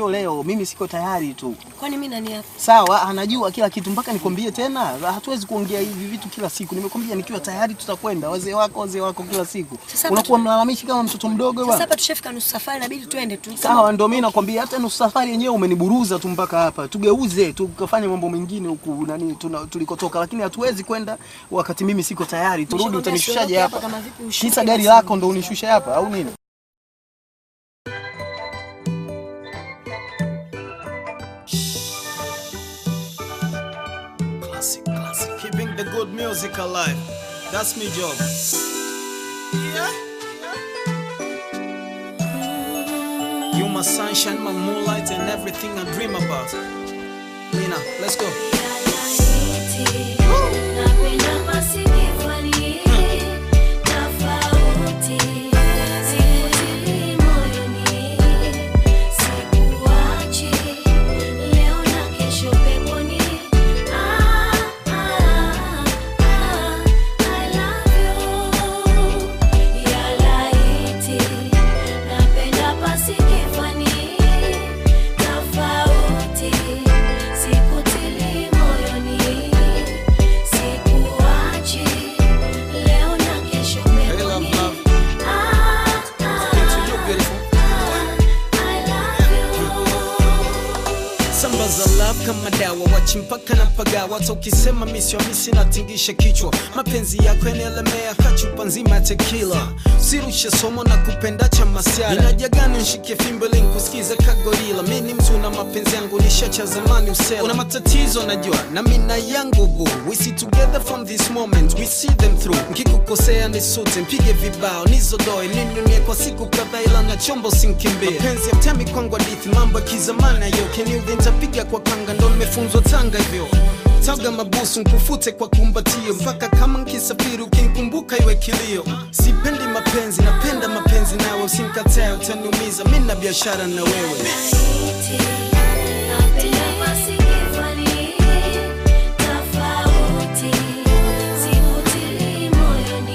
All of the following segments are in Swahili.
leo mimi siko tayari tu. Kwani mimi nani hapa? Sawa, anajua kila kitu mpaka nikwambie tena. Hatuwezi kuongea hivi vitu kila siku. Nimekwambia nikiwa tayari tutakwenda. Wazee wako, wazee wako kila siku. Sasa Unakuwa mlalamishi kama mtoto mdogo Sasa bwana. hapa tushafika nusu safari inabidi tuende tu. Sawa, ndio mimi nakwambia hata nusu safari yenyewe umeniburuza tu mpaka hapa. Tugeuze tukafanye mambo mengine huku nani tuna- tulikotoka, lakini hatuwezi kwenda wakati mimi siko tayari. Turudi, Nishakwambia utanishushaje siondoke hapa hapa? kama vipi ushuke Kisa gari basi. lako ndo unishushe hapa au nini? Classic, classic. Keeping the good music alive. That's my job. Yeah. You my sunshine, my moonlight, and everything I dream about. Lina, let's go. Tofauti, sikutili moyoni, sikuachi leo na kesho Hey, love, peponi. love. Ah, Talking to you, beautiful. I love you. Samba za love kama dawa, wachi mpaka na pagawa. Hata ukisema misi wa misi natingisha kichwa. Mapenzi yako yanaelemea kachupa nzima ya tequila. Usirushe somo na kupenda cha masiara. Ninaja gani nshike fimbo ili nikusikize kagorila. Mi ni mtu na mapenzi yangu nishacha zamani usela. Una matatizo najua na mina yangu boo. We see together from this moment, we see them through. Nkikukosea nisute, mpige vibao, nizodoe, ninunie kwa siku kadhaa ila na chombo sinkimbie. Mapenzi ya mtemi kwangu hadithi, mambo ya kizamani ayo. Keniudhi nitapiga kwa kanga, ndo nimefunzwa Tanga hivyo. Taga mabusu nkufute kwa kumbatio, mpaka kama nkisafiri ukinkumbuka iwe kilio. Sipendi mapenzi, napenda mapenzi nawe, usinikatae utaniumiza, mi na biashara na wewe. Napenda basi kifani, tofauti, sikutili moyoni,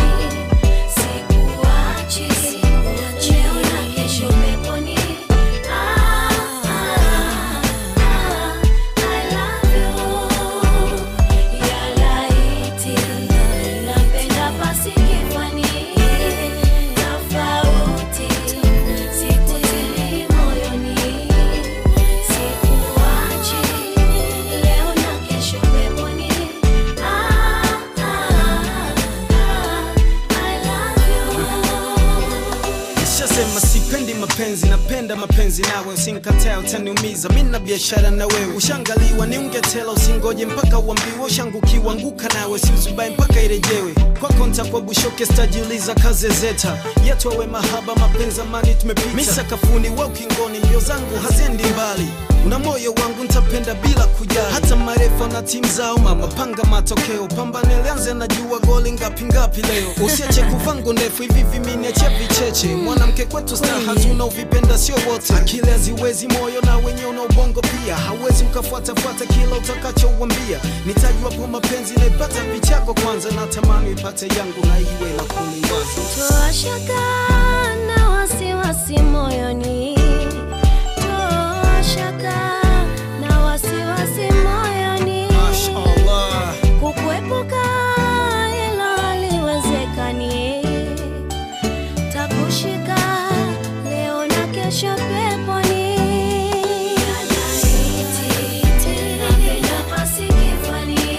sikuachi, leo na kesho peponi. Ah, ah, ah, I love you. Ya laiti, napenda basi kifani, tofauti, sikutili moyoni, sikuachi, leo na kesho peponi. Ah, ah, ah, I love you. Nishasema sipendi mapenzi, napenda mapenzi nawe, usinikatae utaniumiza, mi na biashara na wewe. Ushangaliwa ni ungetela, usingoje mpaka uambiwe, ushangukiwa anguka nawe, siuzubai mpaka irejewe. Kwako ntakuwa bushoke, stajiuliza kaze zeta yetu awe mahaba, mapenzi amani tumepita, mi sakafuni, wa ukingoni, mbio zangu haziendi mbali una moyo wangu ntapenda bila kujali, hata marefa na timu zao mama, panga matokeo, pambane lianze, najua goli ngapi ngapi leo. Usiache kuvangu ndefu hivi viminiache vicheche, mwanamke kwetu staha tunaovipenda sio wote, akili haziwezi moyo na wenye una ubongo pia, hauwezi ukafuatafuata kila utakachouambia. Nitajua mapenzi naipata vichako kwanza, na tamani ipate yangu na iwe la kuliwaza. Toa shaka na wasiwasi moyoni, toa shaka na wasiwasi moyoni, Mashallah. kukuepuka hilo haliwezekani, takushika leo na kesho peponi. Napenda basi kifani,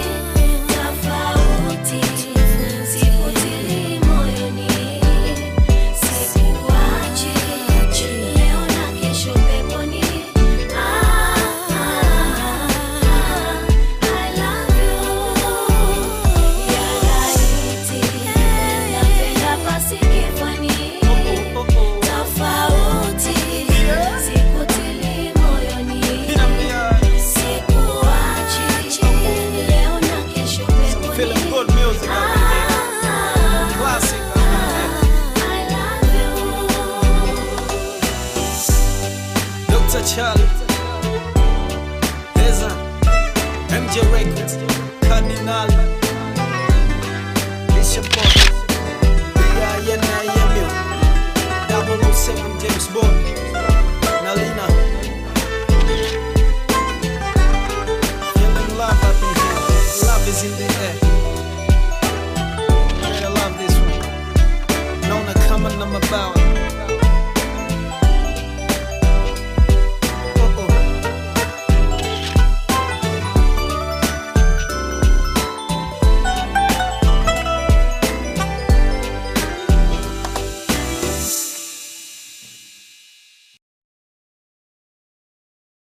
tofauti, sikutili moyoni, sikuachi, leo na kesho peponi. Ah, ah, ah, I love you. Ya laiti, napenda basi kifani, tofauti, sikutili moyoni. Sikuachi, leo na kesho peponi. Feeling good music out there. Ah, Classic out there. I love you. Dr. Charlie, Eza, MJ Records, Cardinal, Bishop Boy, B.I.N.I.M.U, 007 James Bond, Nalina, is in the air